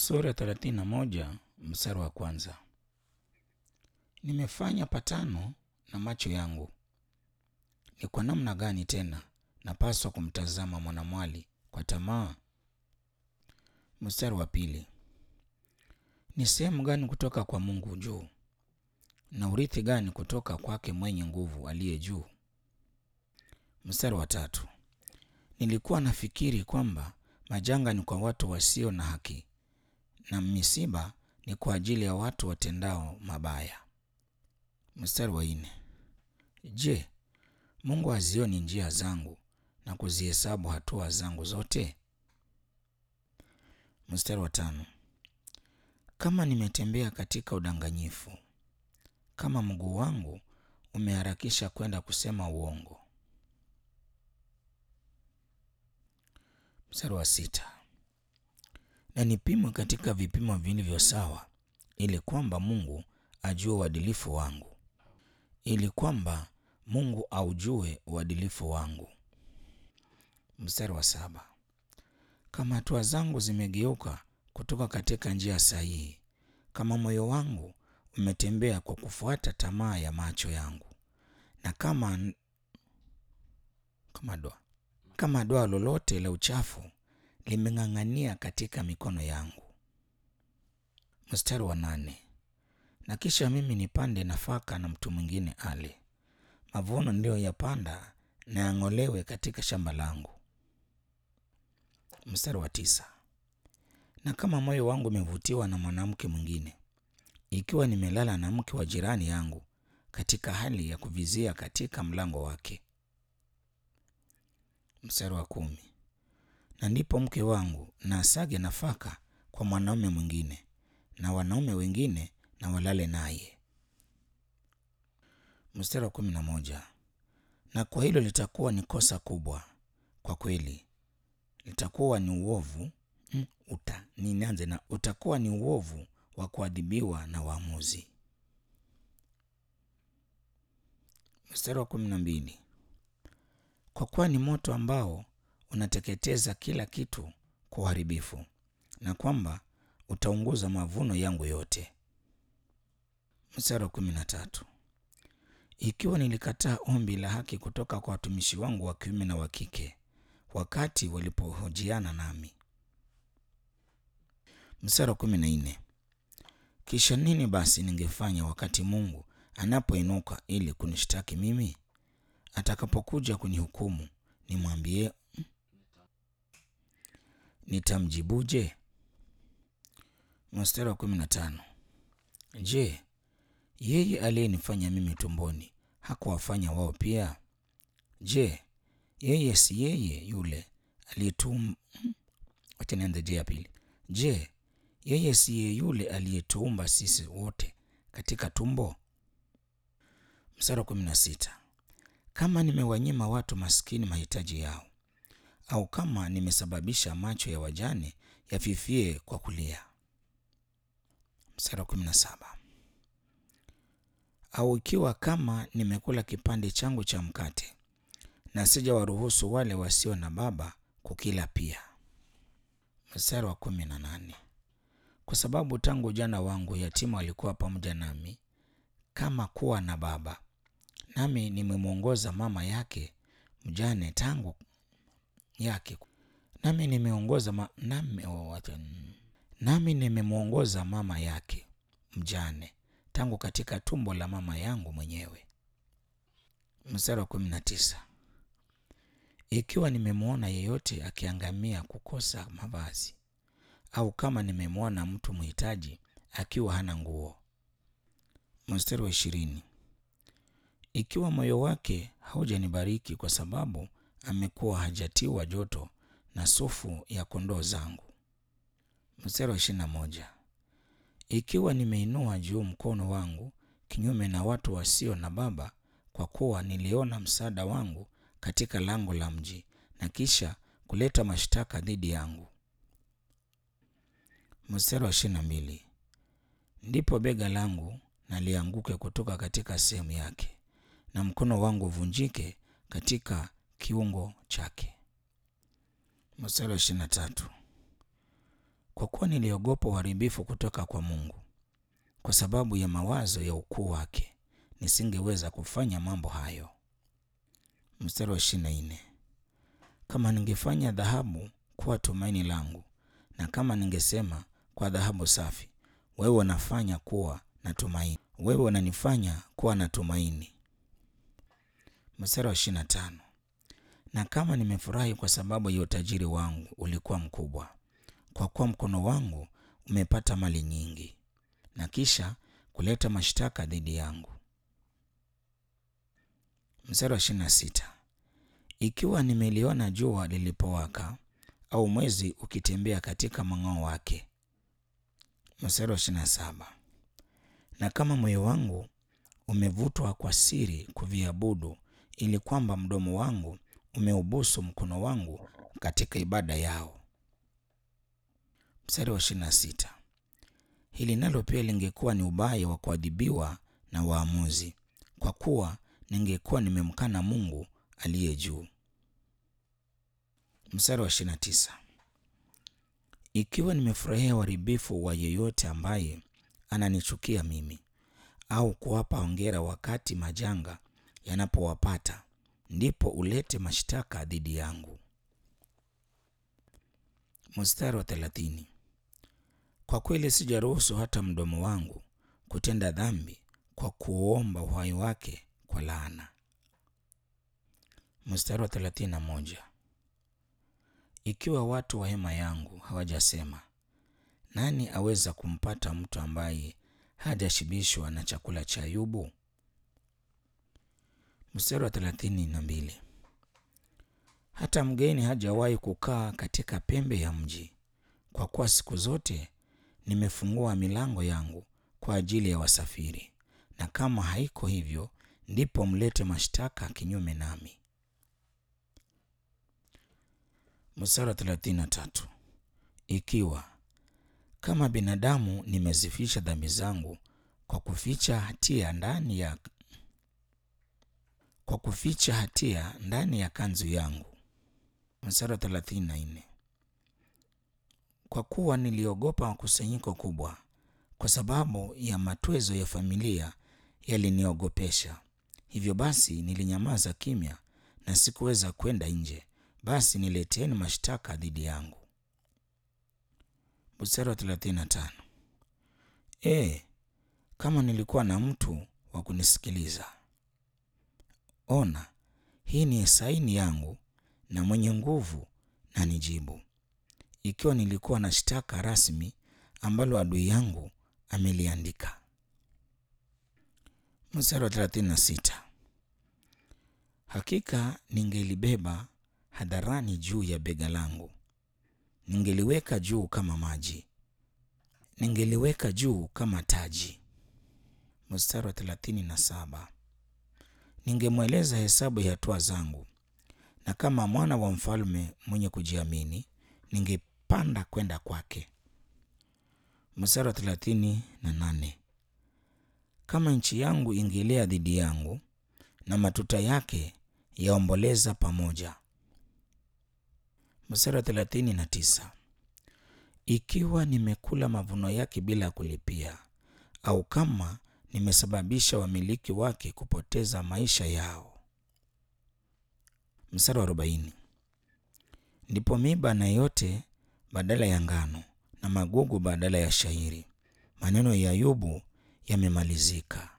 Sura ya thelathini na moja mstari wa kwanza. Nimefanya patano na macho yangu. Ni kwa namna gani tena napaswa kumtazama mwanamwali kwa tamaa? Mstari wa pili. Ni sehemu gani kutoka kwa Mungu juu, na urithi gani kutoka kwake mwenye nguvu aliye juu? Mstari wa tatu. Nilikuwa nafikiri kwamba majanga ni kwa watu wasio na haki na misiba ni kwa ajili ya watu watendao mabaya. Mstari wa nne. Je, Mungu hazioni njia zangu na kuzihesabu hatua zangu zote? Mstari wa tano. Kama nimetembea katika udanganyifu, kama mguu wangu umeharakisha kwenda kusema uongo. Mstari wa sita. Na nipimwe katika vipimo vilivyo sawa, ili kwamba Mungu ajue uadilifu wangu, ili kwamba Mungu aujue uadilifu wangu. Mstari wa saba. Kama hatua zangu zimegeuka kutoka katika njia sahihi, kama moyo wangu umetembea kwa kufuata tamaa ya macho yangu, na kama kama doa kama doa lolote la uchafu limeng'ang'ania katika mikono yangu. Mstari wa nane. Na kisha mimi nipande nafaka na mtu mwingine ale, mavuno niliyoyapanda na yang'olewe katika shamba langu. Mstari wa tisa. Na kama moyo wangu umevutiwa na mwanamke mwingine, ikiwa nimelala na mke wa jirani yangu katika hali ya kuvizia katika mlango wake. Mstari wa kumi. Na ndipo mke wangu na asage nafaka kwa mwanaume mwingine, na wanaume wengine na walale naye. Mstari wa kumi na moja. Na kwa hilo litakuwa ni kosa kubwa kwa kweli, litakuwa ni uovu mm, uta nianze na utakuwa ni uovu wa kuadhibiwa na waamuzi. Mstari wa kumi na mbili. Kwa kuwa ni moto ambao unateketeza kila kitu kwa uharibifu, na kwamba utaunguza mavuno yangu yote. Mstari wa kumi na tatu. Ikiwa nilikataa ombi la haki kutoka kwa watumishi wangu wa kiume na wa kike wakati walipohojiana nami. Mstari wa kumi na nne. Kisha nini basi ningefanya wakati Mungu anapoinuka ili kunishtaki mimi? Atakapokuja kunihukumu, nimwambie nitamjibuje? Mstari wa kumi na tano. Je, yeye aliyenifanya mimi tumboni hakuwafanya wao pia? Je, yeye si yeye yule aliyetum wacha nianze je ya pili. Je, yeye si yeye yule aliyetuumba sisi wote katika tumbo? Mstari wa kumi na sita. Kama nimewanyima watu maskini mahitaji yao, au kama nimesababisha macho ya wajane yafifie kwa kulia. Mstari wa kumi na saba. Au ikiwa kama nimekula kipande changu cha mkate na sijawaruhusu wale wasio na baba kukila pia. Mstari wa kumi na nane. Kwa sababu tangu ujana wangu yatima alikuwa pamoja nami kama kuwa na baba, nami nimemwongoza mama yake mjane tangu yake nami nimeongoza ma, nami, oh, wacha, nami nimemwongoza mama yake mjane tangu katika tumbo la mama yangu mwenyewe. Mstari wa kumi na tisa. Ikiwa nimemwona yeyote akiangamia kukosa mavazi, au kama nimemwona mtu mhitaji akiwa hana nguo. Mstari wa ishirini. Ikiwa moyo wake haujanibariki kwa sababu amekuwa hajatiwa joto na sufu ya kondoo zangu. Mstari wa ishirini na moja. Ikiwa nimeinua juu mkono wangu kinyume na watu wasio na baba, kwa kuwa niliona msaada wangu katika lango la mji, na kisha kuleta mashtaka dhidi yangu. Mstari wa ishirini na mbili. Ndipo bega langu nalianguke kutoka katika sehemu yake, na mkono wangu uvunjike katika kiungo chake. Mstari wa ishirini na tatu. kwa kuwa niliogopa uharibifu kutoka kwa Mungu. Kwa sababu ya mawazo ya ukuu wake, nisingeweza kufanya mambo hayo. Mstari wa ishirini na nne kama ningefanya dhahabu kuwa tumaini langu, na kama ningesema kwa dhahabu safi, wewe unafanya kuwa na tumaini, wewe unanifanya kuwa na tumaini. Mstari wa ishirini na tano na kama nimefurahi kwa sababu ya utajiri wangu ulikuwa mkubwa, kwa kuwa mkono wangu umepata mali nyingi, na kisha kuleta mashtaka dhidi yangu. Mstari wa ishirini na sita ikiwa nimeliona jua lilipowaka au mwezi ukitembea katika mang'ao wake. Mstari wa ishirini na saba na kama moyo wangu umevutwa kwa siri kuviabudu, ili kwamba mdomo wangu umeubusu mkono wangu katika ibada yao. Mstari wa ishirini na sita hili nalo pia lingekuwa ni ubaya wa kuadhibiwa na waamuzi, kwa kuwa ningekuwa nimemkana Mungu aliye juu. Mstari wa ishirini na tisa ikiwa nimefurahia uharibifu wa yeyote ambaye ananichukia mimi, au kuwapa hongera wakati majanga yanapowapata, ndipo ulete mashtaka dhidi yangu. Mstari wa thelathini kwa kweli sijaruhusu hata mdomo wangu kutenda dhambi kwa kuomba uhai wake kwa laana. Mstari wa thelathini na moja ikiwa watu wa hema yangu hawajasema, nani aweza kumpata mtu ambaye hajashibishwa na chakula cha Ayubu? Mstari wa thelathini na mbili hata mgeni hajawahi kukaa katika pembe ya mji, kwa kuwa siku zote nimefungua milango yangu kwa ajili ya wasafiri, na kama haiko hivyo, ndipo mlete mashtaka kinyume nami. Mstari wa thelathini na tatu ikiwa kama binadamu nimezifisha dhambi zangu kwa kuficha hatia ndani ya kwa kuficha hatia ndani ya kanzu yangu. Mstari wa thelathini na nne kwa kuwa niliogopa kusanyiko kubwa, kwa sababu ya matwezo ya familia yaliniogopesha. Hivyo basi nilinyamaza kimya na sikuweza kwenda nje, basi nileteni mashtaka dhidi yangu. Mstari wa thelathini na tano e, kama nilikuwa na mtu wa kunisikiliza! Ona, hii ni saini yangu na mwenye nguvu na nijibu, ikiwa nilikuwa na shtaka rasmi ambalo adui yangu ameliandika. Mstari wa thelathini na sita hakika ningelibeba hadharani juu ya bega langu, ningeliweka juu kama maji, ningeliweka juu kama taji. Mstari wa thelathini na saba ningemweleza hesabu ya hatua zangu, na kama mwana wa mfalme mwenye kujiamini ningepanda kwenda kwake. Mstari wa thelathini na nane kama nchi yangu ingelea dhidi yangu na matuta yake yaomboleza pamoja. Mstari wa thelathini na tisa ikiwa nimekula mavuno yake bila kulipia, au kama nimesababisha wamiliki wake kupoteza maisha yao. Mstari wa arobaini ndipo miba na yote badala ya ngano na magugu badala ya shairi, maneno ya Ayubu yamemalizika.